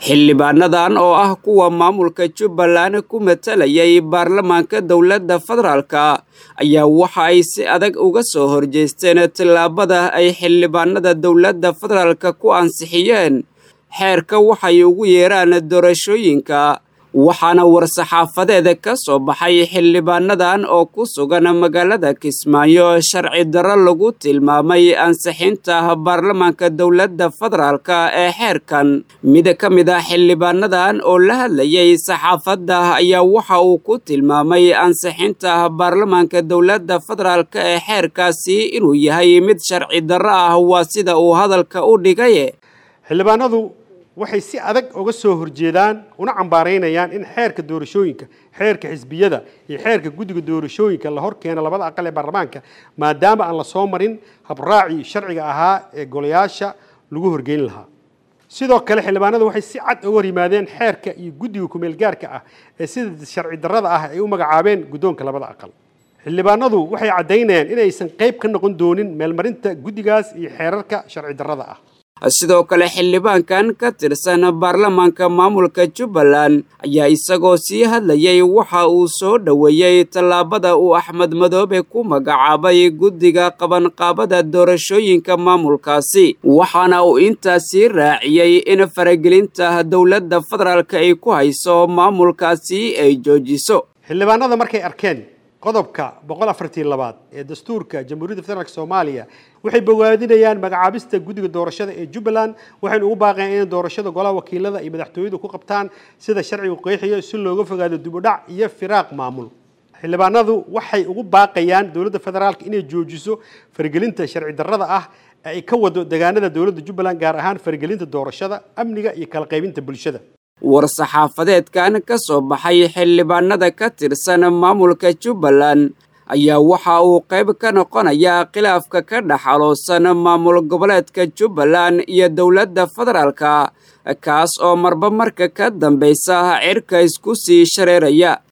xildhibaanadan oo ah kuwa maamulka jubbaland ku matalayay baarlamaanka dowladda federaalka ayaa waxa ay si adag uga soo horjeesteen tillaabada ay xildhibaanada dowladda federaalka ku ansixiyeen xeerka waxay ugu yeeraan doorashooyinka waxaana war-saxaafadeed ka soo baxay xildhibaanadan oo ku sugan magaalada kismaayo sharci darro lagu tilmaamay ansixinta baarlamaanka dowladda federaalka ee xeerkan mid ka mid ah xildhibaanadan oo la hadlayay saxaafadda ayaa waxa uu ku tilmaamay ansixinta baarlamaanka dowladda federaalka ee xeerkaasi inuu yahay mid sharci darro ah waa sida uu hadalka u dhigay xildhibaanadu waxay si adag uga soo horjeedaan una cambaaraynayaan in xeerka doorashooyinka xeerka xisbiyada iyo xeerka guddiga doorashooyinka la hor keeno labada aqal ee baarlamaanka maadaama aan la soo marin habraacii sharciga ahaa ee golayaasha lagu horgeyn lahaa sidoo kale xildhibaanadu waxay si cad uga hor yimaadeen xeerka iyo guddiga kumeelgaarka ah ee sida sharci darrada ah ay u magacaabeen guddoonka labada aqal xildhibaanadu waxay caddaynayaan inaysan qayb ka noqon doonin meelmarinta guddigaas iyo xeerarka sharci darrada ah sidoo kale xildhibaankan ka tirsan baarlamaanka maamulka jubbaland ayaa isagoo sii hadlayay waxa uu soo dhoweeyey tallaabada uu axmed madoobe ku magacaabay guddiga qabanqaabada doorashooyinka maamulkaasi waxaana uu intaasii raaciyey in faragelinta dowladda federaalka ay ku hayso maamulkaasi ay joojiso xildhibaanada markay arkeen qodobka boqol afartii labaad ee dastuurka jamhuuriyadda federaalk soomaaliya waxay bogaadinayaan magacaabista guddiga doorashada ee jubbaland waxaynu ugu baaqeen in doorashada golaha wakiilada iyo madaxtooyadu ku qabtaan sida sharcigu qeexiyo si looga fogaado dibudhac iyo firaaq maamul xildhibaanadu waxay ugu baaqayaan dowladda federaalka inay joojiso faragelinta sharci darrada ah ee ay ka wado deegaanada dowladda jubbaland gaar ahaan faragelinta doorashada amniga iyo kala qaybinta bulshada war-saxaafadeedkan ka soo baxay xildhibaanada ka tirsan maamulka jubbaland ayaa waxa uu qayb ka noqonayaa khilaafka ka dhexaloosan maamul goboleedka jubbaland iyo dowladda federaalka kaas oo marba marka ka dambaysa cirka isku sii shareeraya